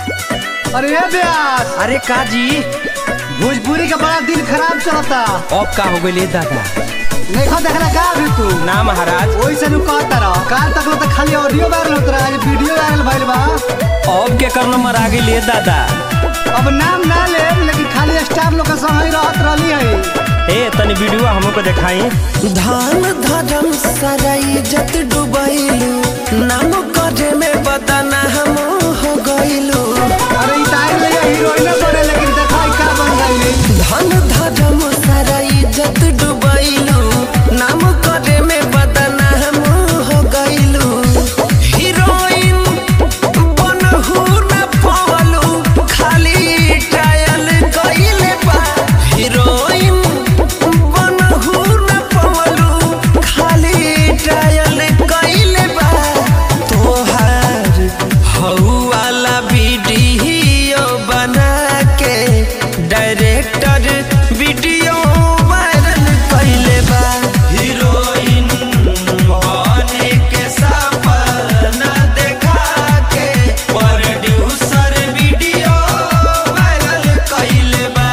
अरे ये ब्यास अरे का जी भोजपुरी का बड़ा दिन खराब चलता अब का हो गइले दादा देखो देखना का अभी तू ना महाराज वही से नु कहता रहो काल तक तो खाली ऑडियो वायरल होत रहा आज वीडियो वायरल भइल बा अब के कर नंबर आ गइले दादा अब नाम ना ले लेकिन खाली स्टार लोग के संग ही रहत रहली है ए तनी वीडियो हमको को दिखाई धान धर्म सारा इज्जत डुबैलू नाम करे में बदना हम हो गइलू अरे ई तार ले हीरोइन बने लेकिन देखो ई का बन गइली धन धर्म सारा इज्जत डुबैलू नाम करे में बदना हम हो गइलू हीरोइन बनहु न पवलू खाली ट्रायल कइले बा हीरोइन बनहु न पवलू खाली ट्रायल कइले बा तोहार हऊ वाला वीडियो बना के डायरेक्टर वीडियो वायरल कइले बा हीरोइन बने के सपना देखा के प्रोड्यूसर वीडियो वायरल कइले बा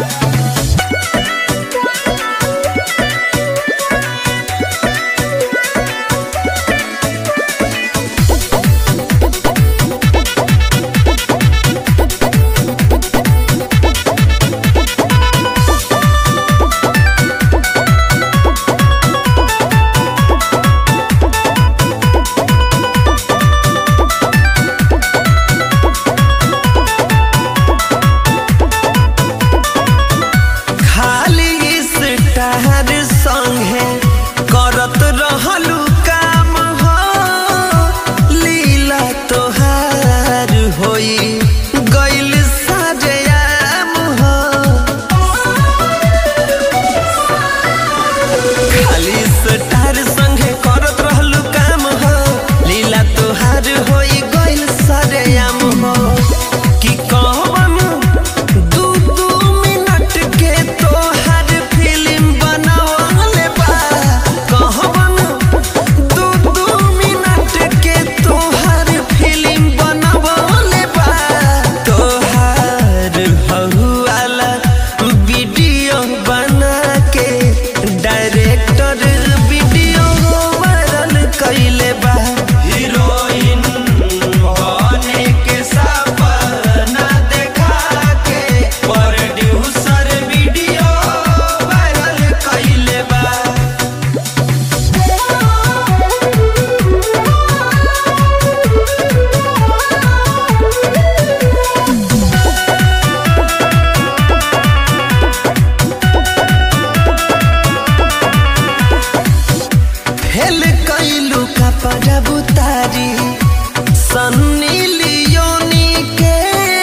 खाली स्टार संगे करत रहलू काम हो लीला तोहार होई गइल सजयाम हो खाली स्टार संगे करत रहलू काम हो लीला तोहार होई गइल सजयाम हो कि कहवन दू दू मिनट के तोहर फिल्म बनावले बा कहवन दू दू मिनट के तोहर फिल्म बनावले बा तोहर हहु वाला वीडियो बना के डायरेक्टर वीडियो वायरल कइले बा हीरोइन बने के सपना देखा के प्रोड्यूसर वीडियो वायरल कइले बा फेल कैलू कपड़ा बुतारी सन्नी लियोनी के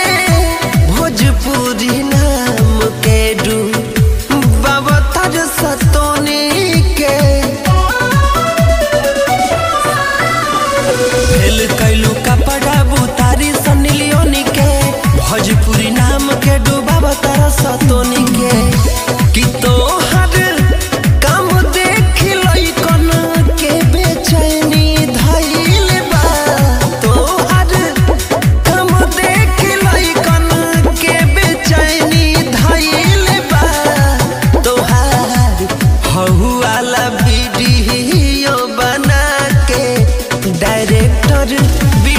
भोजपुरी नाम के डू बाबतर सतोनी के फेल कैलू कपड़ा बुतारी सन्नी लियोनी के भोजपुरी नाम के डू बाबतर सतोनी के कि तोहर काम देख लइकन के बेचैनी धइल बा तोहर काम देख लइकन के बेचैनी धइल बा तोहार हहु वाला वीडियो बना के डायरेक्टर